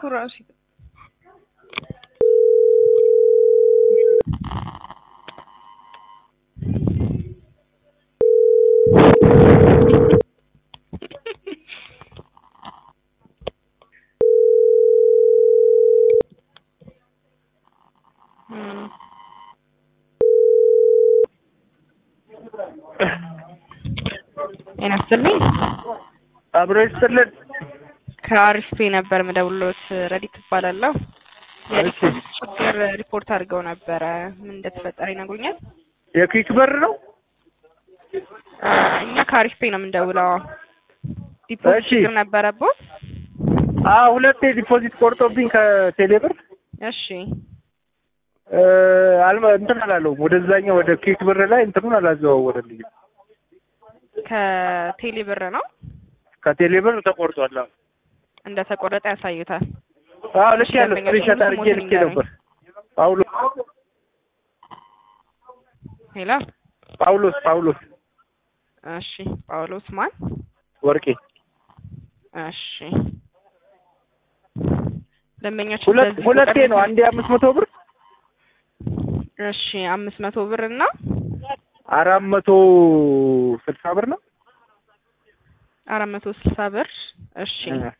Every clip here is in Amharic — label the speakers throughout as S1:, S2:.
S1: እኮ ራሱ ጤና ይስጥልኝ።
S2: አብሮ ይስጥልን።
S1: ከአሪፍ ነበር ምደውሎት ረዲት እባላለሁ። የሪፖርት ችግር ሪፖርት አድርገው ነበረ። ምን እንደተፈጠረ ይነግሩኛል?
S2: የኪክ በር ነው።
S1: እኛ ከአሪፍ ፔ ነው የምንደውለው። ዲፖዚት
S2: እሺ።
S1: ችግር ነበረቦት?
S2: አዎ ሁለቴ ዲፖዚት ቆርጦብኝ ከቴሌ ብር
S1: እሺ
S2: እ፣ አልመ እንትን አላለውም ወደዛኛው ወደ ኪክ ብር ላይ እንትኑን አላዘዋወረልኝም።
S1: ከቴሌ ብር ነው
S2: ከቴሌ ብር ተቆርጧል። አዎ
S1: እንደተቆረጠ ያሳዩታል።
S2: አዎ ልክ ያለው
S1: ደንበኛ
S2: ስክሪንሾት
S1: ስሙ
S2: አድርጌ
S1: ስሙን
S2: ልኬ
S1: ንገረኝ።
S2: ነበር። ጳውሎስ
S1: ሄላ
S2: ጳውሎስ ጳውሎስ
S1: እሺ ጳውሎስ ማን?
S2: ወርቄ
S1: እሺ ደንበኞች
S2: ሁለት
S1: በዚህ
S2: ሁለቴ
S1: ቁጥር
S2: ነው። አንዴ አምስት መቶ ብር
S1: እሺ አምስት መቶ ብር እና
S2: አራት መቶ ስልሳ ብር ነው።
S1: አራት መቶ ስልሳ ብር እሺ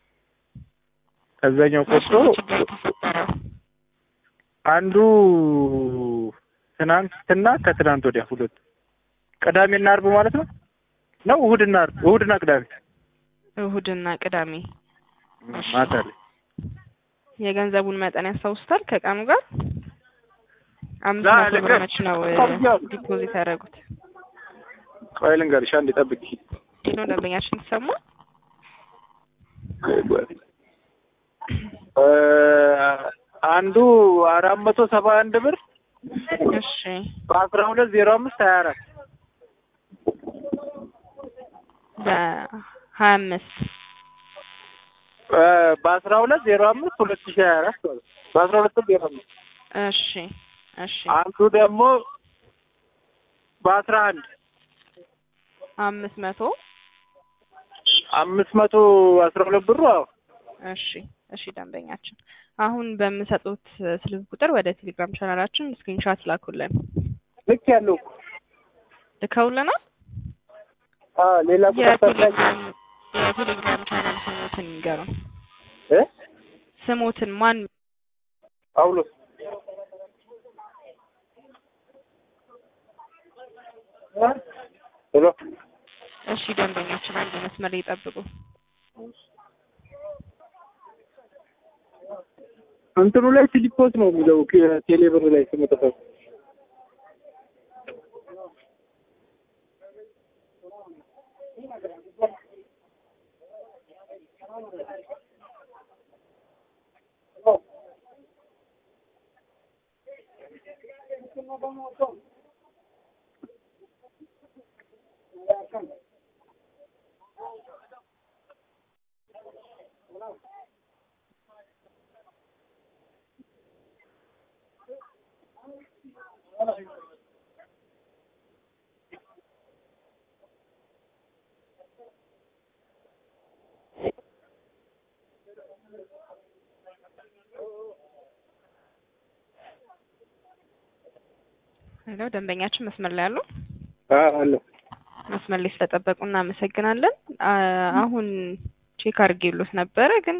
S2: ከዛኛው
S1: መቼ
S2: ቆርጦ
S1: ነው ችግር የተፈጠረው?
S2: አንዱ ትናንትና ከትናንት ወዲያ ሁለቱ ቅዳሜና አርብ ማለት ነው ነው እሑድና አርብ እሑድና ቅዳሜ
S1: እሁድና ቅዳሜ
S2: ማታ ላይ
S1: የገንዘቡን መጠን ያስታውሱታል? ከቀኑ ጋር አምስት
S2: ላ-
S1: መቶ ብር
S2: ልክ-
S1: መች ነው እ,
S2: ቆየው።
S1: ዲፖዚት ያደረጉት?
S2: ቆይ ልንገርሽ አንዴ ጠብቂ
S1: ሄሎ ደንበኛችን ተሰማ
S2: እ፣ አንዱ አራት መቶ ሰባ አንድ ብር
S1: እሺ
S2: በአስራ ሁለት ዜሮ አምስት ሀያ አራት
S1: በሀያ አምስት
S2: እ፣ በአስራ ሁለት ዜሮ አምስት ሁለት ሺህ ሀያ አራት ማለት ነው። በአስራ ሁለት ዜሮ አምስት
S1: እሺ እሺ
S2: አንዱ ደግሞ በአስራ አንድ
S1: አምስት መቶ
S2: አምስት መቶ አስራ ሁለት ብሩ አዎ
S1: እሺ እሺ ደንበኛችን አሁን በምሰጡት ስልክ ቁጥር ወደ ቴሌግራም ቻናላችን ስክሪንሻት ላኩልን።
S2: ልክ ያለው
S1: ልከውልናል።
S2: አ ሌላ ቁጥር ታሳይ
S1: የቴሌግራም የቴሌግራም ቻናል ስሞትን ይንገሩን።
S2: እ
S1: ስሞትን ማን
S2: ጳውሎስ ሄሎ
S1: እሺ ደንበኛችን አንድ መስመር ላይ ይጠብቁ።
S2: እንትኑ ላይ ፊሊፖስ ነው የሚለው ቴሌብር ላይ ስመጠፈ
S1: ሄሎ ደንበኛችን መስመር ላይ አሉ።
S2: አለ
S1: መስመር ላይ ስለጠበቁ እናመሰግናለን። አ- አሁን ቼክ አድርጌሎት ነበረ፣ ግን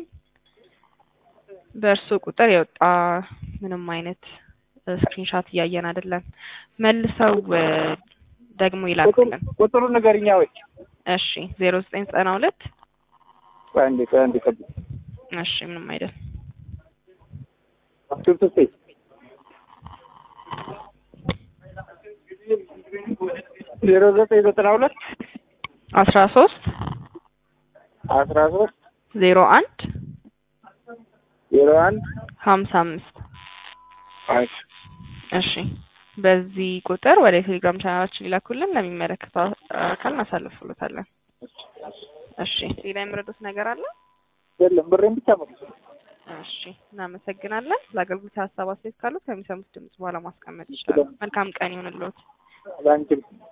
S1: በእርሱ ቁጥር የወጣ ምንም አይነት ስክሪንሻት እያየን አይደለም። መልሰው እ፣ ደግሞ ይላኩልን።
S2: ቁጥሩ ንገሪኛ ወይ
S1: እሺ ዜሮ ዘጠኝ ዘጠና ሁለት
S2: ቆይ አንዴ ቆይ አንዴ ጠብቂ
S1: እሺ ምንም አይደል
S2: አስክሪፕት ስቴ ዜሮ ዘጠኝ ዘጠና ሁለት
S1: አስራ ሶስት
S2: አስራ ሶስት
S1: ዜሮ አንድ
S2: ዜሮ አንድ
S1: ሀምሳ አምስት
S2: አይ
S1: እሺ በዚህ ቁጥር ወደ ቴሌግራም ቻናላችን ይላኩልን። ለሚመለከተው አካል እናሳልፍሎታለን። እሺ ሌላ የምረዱት ነገር አለ?
S2: የለም ብሬን ብቻ መልሱ
S1: እሺ እናመሰግናለን። ለአገልግሎት ሀሳብ አስተያየት ካሉት ከሚሰሙት ድምጽ በኋላ ማስቀመጥ ይችላሉ። መልካም ቀን ይሁንልዎት።
S2: ለአንቺም